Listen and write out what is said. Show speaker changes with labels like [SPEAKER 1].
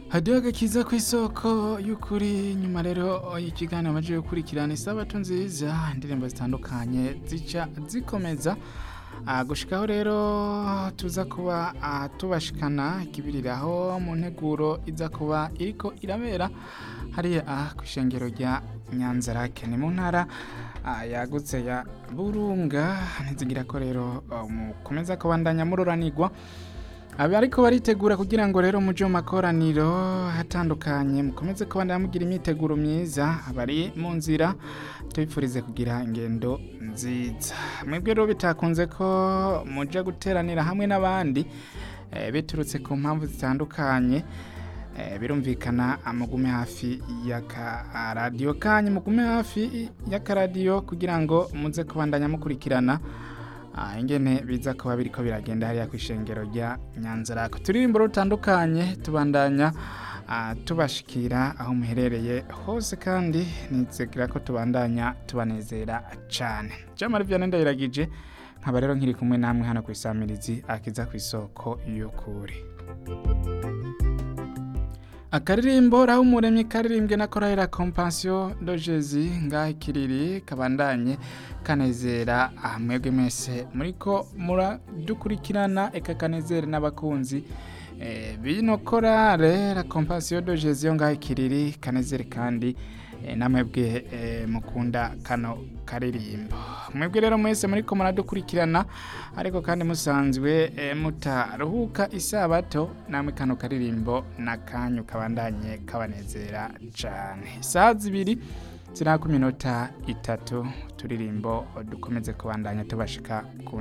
[SPEAKER 1] hadiyo agakiza ku isoko y'ukuri nyuma rero ikiganiro amaze gukurikirana isabato nziza indirimbo zitandukanye zica zikomeza Ah, gushikaho rero tuza kuba ah, tubashikana ikibiriraho mu nteguro iza kuba iriko irabera hariya ah, ku ishengero rya nyanzarake ni mu ntara ah, yagutse ya burunga ntizigira ko rero ah, mukomeza kubandanya mururanirwa aba ariko baritegura kugira ngo rero muje mu makoraniro hatandukanye mukomeze kubandanya mugira imyiteguro myiza abari mu nzira tubifurize kugira ingendo nziza mwebwe rero bitakunze ko muja guteranira hamwe n'abandi eh, biturutse ku mpamvu zitandukanye eh, birumvikana mugume hafi y'akaradiyo kanyu mugume hafi y'akaradiyo kugira ngo muze kubandanya mukurikirana Ah, ingene biza kuba biriko biragenda hariya ku ishengero rya nyanzarako turirimbo rutandukanye tubandanya ah, tubashikira aho muherereye hose kandi nizegera ko tubandanya tubanezera cane jamari vyane ndayiragije nkaba rero nkiri kumwe namwe hano ku isamirizi akiza ku isoko y'ukuri akaririmbo raho umuremyi karirimbwe na korahera kompansiyo dojezi ngaho ikiriri kabandanye kanezera aha mwebwe mwese muriko muradukurikirana eka kanezere n'abakunzi eh, bino korale la kompansiyo dojezi yo ngaho ikiriri kanezere kandi eh, namwebwe eh, mukunda kano karirimbo mwebwe rero mwese muriko muradukurikirana ariko kandi musanzwe eh, mutaruhuka isabato namwe kano karirimbo n'akanyu kabandanye kabanezera cane isaha zibiri zirako iminota itatu turirimbo dukomeze kubandanya tubashika ku